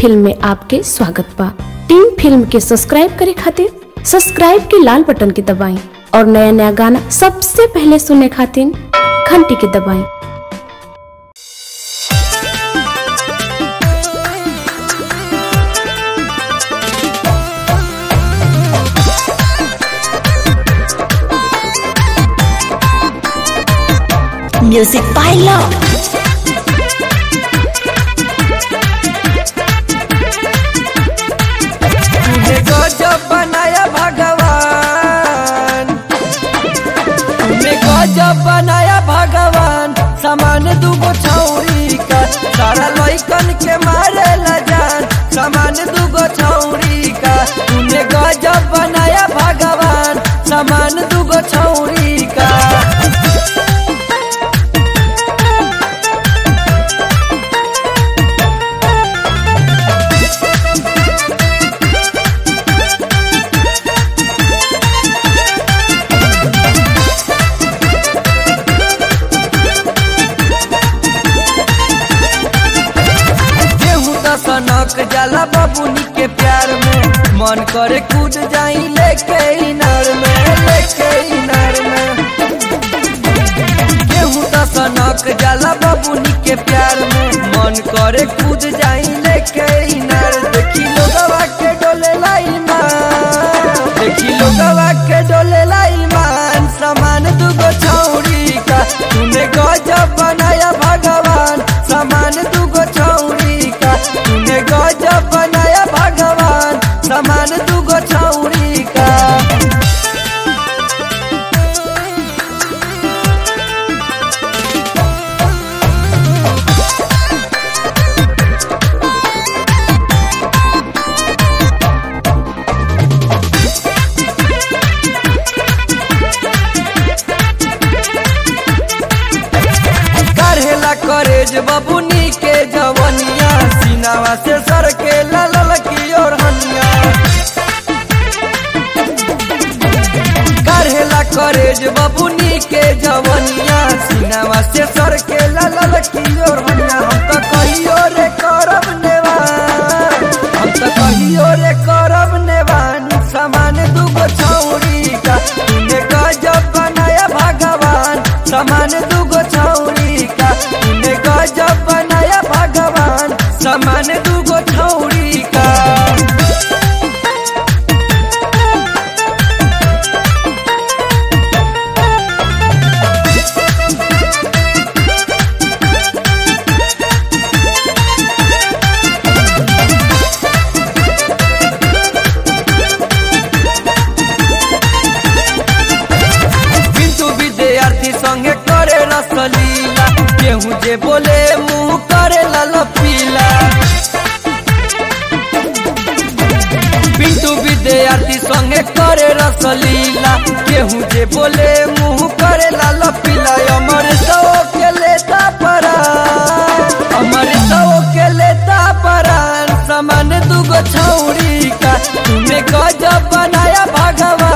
Film में आपके स्वागत बा टीम फिल्म के सब्सक्राइब करे खातिर सब्सक्राइब के लाल बटन के दबाएं और नया नया गाना सबसे पहले सुनने खातिर घंटी के दबाएं Music by Love. तूने गजब बनाया भगवान तूने गजब बनाया भगवान सामान दूगो छौरी का सारा लइकन के मारे ला जान सामान दूगो छौरी का तूने गजब बनाया भगवान सामान दूगो छौरी का केहू त सनक जाला बबुनी के प्यार में मन करे कूद जाई लेके इनार में लेके इनार में केहू त सनक जाला बबुनी के प्यार में मन करे कूद जाई लेके इनार देखी लोगवा के डोले लाई मान देखी लोगवा के डोले लाई मान समान दुगो छौरी का तूने गजब बनाया भगवान समान दुगो छौरी का तूने गजब बनाया भगवान समान दुगो छौरी का करेला करेज बबुनी के जवनिया सीनावा से सर के लल की और हनिया करेला करेज बबुनी के जवनिया सीनावा से सर के लल की और हनिया हम तो कहियो रे करब नेवान हम तो कहियो रे करब नेवान समान दुगो छौरी का तूने गजब बनाया भगवान समान दुगो छौरी का तूने गजब बनाया भगवान समान दुगो छौरी का बिंदु विद्यार्थी संगे करे रसलीला केहू जे बोले मुंह करे लाल पीला बिंदु विद्यार्थी संगे करे रसलीला केहू जे बोले मुंह करे लाल पीला अमर सौ के लेता परान अमर सौ के लेता परान समान दुगो छौरी का तूने गजब बनाया भगवान